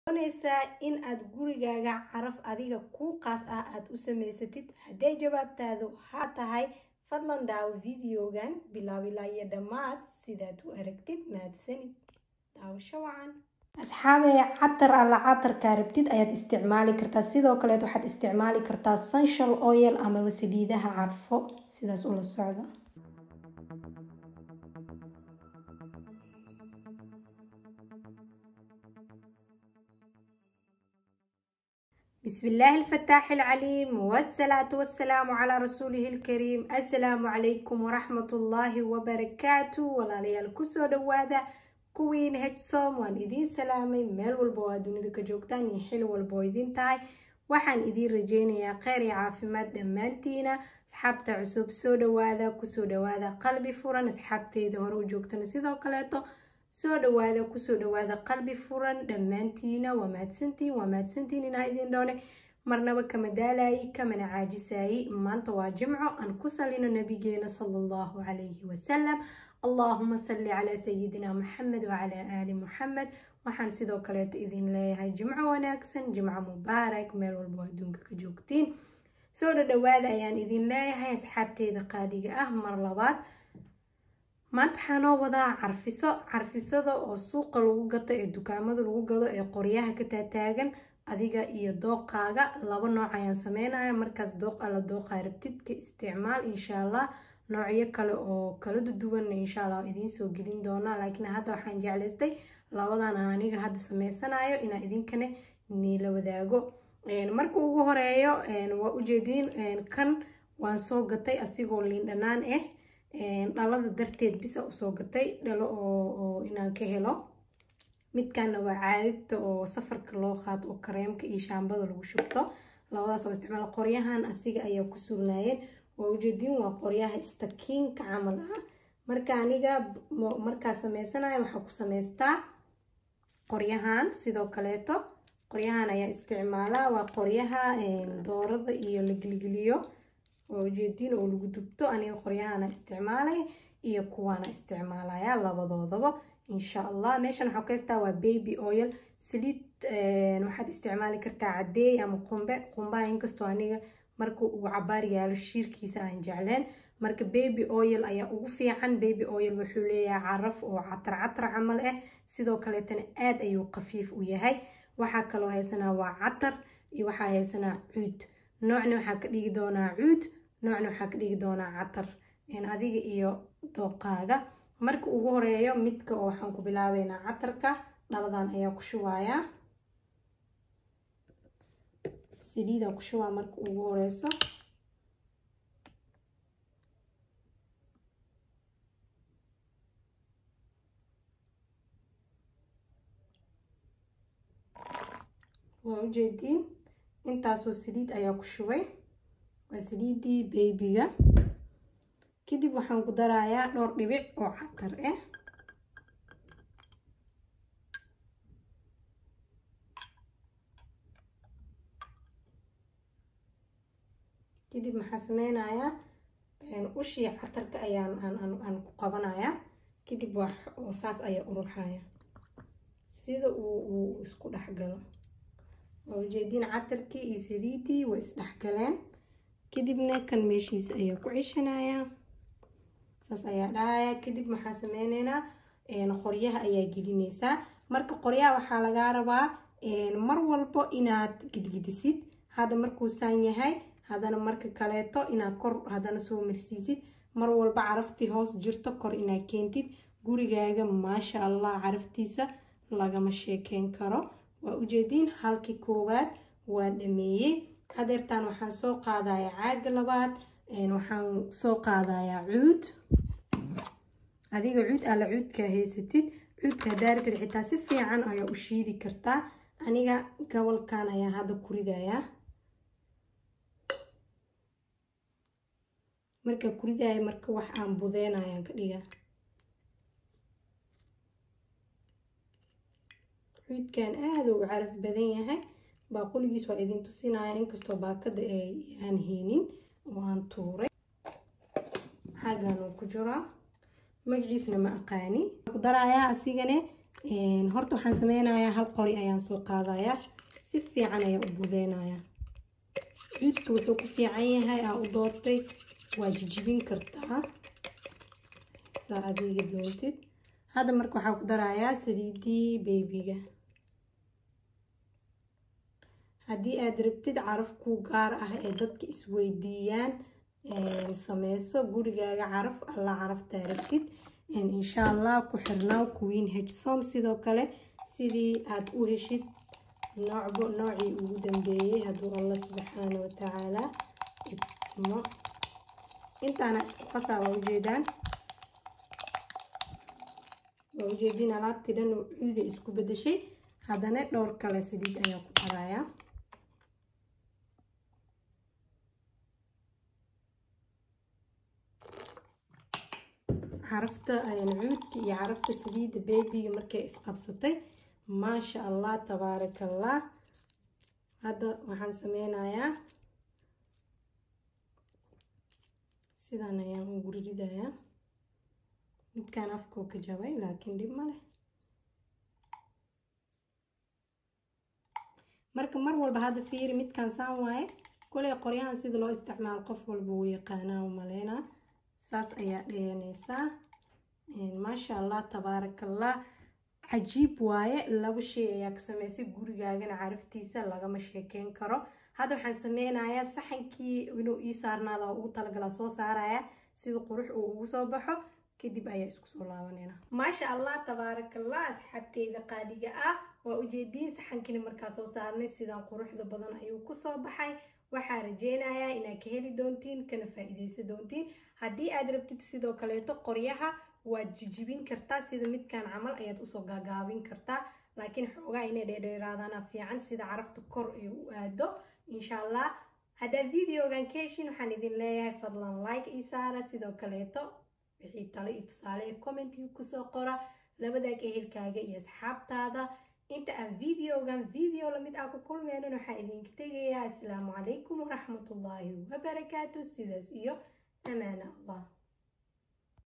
doonaysaa in aad gurigaaga caraf adiga kuu qaas ah aad u samaysatid hadday jawaabtaadu haa tahay fadlan daawo videogan bilow ilaa iyo dhammaad sidaad u aragtid mahadsanid daawasho wacan asxaabee catar alla catarkaa rabtid ayaad isticmaali kartaa sidoo kaleed waxaad isticmaali kartaa sunshal oil amaba saliidaha carfo sidaas ula socda بسم الله الفتاح العليم والصلاة والسلام على رسوله الكريم السلام عليكم ورحمة الله وبركاته ولا ليال كسو دوادا كوين هجسوم وان إذين سلامي ميل والبوا دوني دكا جوكتان يحيل والبوا إذين تاي waxaan idiin rajeynayaa kheyr iyo caafimaad dhammaantiina asxaabta cusub soo dhawaada kusoo dhawaada qalbi furan asxaabteyda hore u joogtana sidoo kaleeto soo dhawaada kusoo dhawaada qalbi furan dhammaantiina waa mahadsantiin waa mahadsantiin inaa idin dhoone marnaba kama daalayi kamana caajisayi maanta waa jimco aan ku salino nabigeena sala allahu calayhi wasalam allahuma salli calaa sayidina maxamed wacalaa aali muxamed waxaan sidoo kaleeta idin leeyahay jimco wanaagsan jimco mubaarak meel walbo adduunka ka joogtiin soo dhadhawaada ayaan idin leeyahay asxaabteeda qaaliga ah mar labaad maanta waxaa noo wadaa carfiso carfisada oo suuqa lagu gato ee dukaamada lagu gado ee qoryaha ka taataagan adiga iyo dooqaaga laba nooc ayaan sameynaya markaas dooq alla dooqaa rabtid ka isticmaal insha allah noocyo kale oo kala duwan insha allah idiin soo gelin doonaa laakiin hadda waxaan jeclaystay labadan aniga hadda sameysanayo inaa idinkana niila wadaago marka ugu horeeyo waa ujeediin kan waan soo gatay asigoo liin dhanaan ah dhalada darteed bisa usoo gatay dhalo oo inaan ka helo midkana waa caagagta oo safarka loo qaato oo kareemka iyo shaambada lagu shubto labadaas oo isticmaal qoryahan asiga ayaa ku sugnaayeen waa ujeediin waa qoryaha istakiinka camal ah marka aniga markaa sameysanayo waxaa ku samaystaa qoryahan sidoo kaleeto qoryahan ayaa isticmaalaa waa qoryaha doorada iyo la gelgeliyo oo ujeediin oo lagu dubto aniga qoryahana isticmaalay iyo kuwaana isticmaalaya labadoodaba insha allah meeshan waxaa ka haystaa waa baby oil saliid waxaad isticmaali kartaa cadeey ama qumbe qumbaha inkastoo aniga marka uu cabaar yaalo shiirkiisa aan jecleen marka baby oil ayaa ugu fiican baby oil wuxuu leeyahay caraf oo catar catar camal ah sidoo kaleetana aad ayuu khafiif u yahay waxaa kaloo haysanaa waa catar iyo waxaa haysanaa cuud noocna waxaa ka dhigi doonaa cuud noocna waxaa ka dhigi doonaa catar adiga iyo dooqaaga marka ugu horeeyo midka oo waxaan ku bilaabeynaa catarka dhaladan ayaa ku shubayaa saliidaan ku shubaa marka ugu horeyso waa ujeediin intaasoo saliid ayaa ku shubay waa saliidii baybiga kadib waxaan ku darayaa dhowr dhibic oo catar ah kadib maxaa sameynayaa ushii catarka ayaan aan ku qabanayaa kadib waa saas ayaa uruxaya sida uu uu isku dhexgalo waa ujeediin catarkii iyo saliidii way isdhexgaleen kadibna kan meeshiisa ayaa ku ceshanayaa saas ayaa dhahaya kadib maxaa sameyneynaa qoryaha ayaa gelineysaa marka qoryaha waxaa lagaa rabaa mar walbo inaad gidgidisid hadda markuu saan yahay haddana marka kaleeto inaad kor haddana soo marsiisid mar walba caraftii hoos jirto kor inaad keentid gurigaaga maasha allah caraftiisa lagama sheekeyn karo waa ujeediin halkii koowaad waa dhameeyey hadeertaan waxaan soo qaadayaa caaga labaad waxaan soo qaadayaa cuud adiga cuud alla cuudkaa haysatid cuudka hadaaratid xitaa si fiican ayaa u shiidi kartaa aniga gobolkan ayaa hadda ku ridayaa markaa ku ridaya marka wax aan budeynayaan ka dhigaa cuudkan aada u caraf badan yahay baaquligiis waa idin tusinaya inkastoo baakada aan haynin oo aan tuuray xaggan uu ku jiraa magaciisna ma aqaani ku darayaa asigane horta waxaan sameynayaa hal qori ayaan soo qaadayaa si fiican ayaan u budeynayaa cuudka wuxuu ku fiican yahay aa u doortay waa jijibin kartaa saa adiga doontid hadda marka waxaa ku darayaa saliidii beebiga haddii aad rabtid caraf ku gaar ah ee dadka isweydiiyaan sameyso gurigaaga caraf alla caraftaa rabtid insha allah ku xirnaaw queen hsom sidoo kale sidii aad u heshid noocbo noocii ugu dambeeyey hadduu allah subxaana watacaala idmo intaana qasaa waa ujeedaan waa ujeedin alaabtii dhan oo cuuda isku bedeshay haddana dhowr kale saliid ayaa ku darayaa carafta cuudka iyo carafta saliidda beebiga markay isqabsatay maasha allah tabaaraka allah hadda waxaan sameynayaa sidaan ayaan ugu ridayaa midkaan afkoo ka jabay laakiin dhib ma leh marka mar walba hadda fiiri midkaan saan waaye koley qoryahan sida loo isticmaalo qof walba wuu yaqaanaa u maleynaa saas ayaa dheyanaysaa maasha allah tabaaraka allah cajiib waaye laba shay ayaa ka sameysay gurigaagana caraftiisa lagama sheekeyn karo hadda waxaan sameynayaa saxankii inuu ii saarnaada ugu talagalaa soo saaraya sida qurux uu ugu soo baxo kadib ayaa isku soo laabanayna maasha allah tabaaraka allah asxaabteyda qaaliga ah waa ujeediin saxankini markaa soo saarnay sidaan quruxda badan ayuu kusoo baxay waxaa rajeynayaa inaad ka heli doontiin kana faa-iideysan doontiin haddii aad rabtid sidoo kaleeto qoryaha waad jijibin kartaa sida midkan camal ayaad usoo gaagaabin kartaa laakiin xoogaa inay dheerdheeraadana fiican sida carafta kor ay u aado insha allah haddaa videogan ka heshin waxaan idin leeyahay fadlan like ii saara sidoo kaleeto wixii tale iyo tusaale ee commentiga kusoo qora labadaag ehelkaaga iyo asxaabtaada inta aan videogan video lamid ah ku kulmeenan waxaa idinka tegayaa asalaamu calaykum waraxmatullaahi wabarakaatu sidaas iyo amaana allah